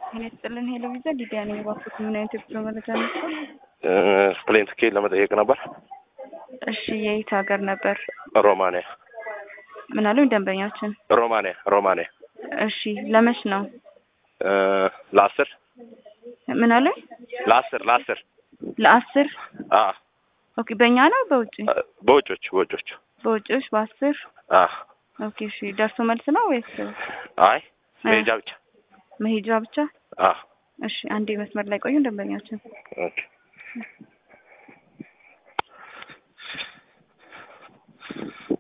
ጤና ይስጥልን ሄሎ ቪዛ ሊዲያ ነኝ። እባክዎት ምን አይነት የጉዞ መረጃ ነበር? ፕሌን ትኬት ለመጠየቅ ነበር። እሺ የየት ሀገር ነበር? ሮማንያ ምን አሉኝ ደንበኛችን? ሮማንያ ሮማንያ እሺ ለመች ነው? ለአስር ምን አሉኝ? ለአስር ለአስር ለአስር አ ኦኬ በእኛ ነው በውጭ? በውጮች በውጮች በውጭዎች በአስር አ ኦኬ እሺ ደርሶ መልስ ነው ወይስ አይ መሄጃ ብቻ መሄጃ ብቻ? አ እሺ አንዴ መስመር ላይ ቆዩ ደንበኛችን። ኦኬ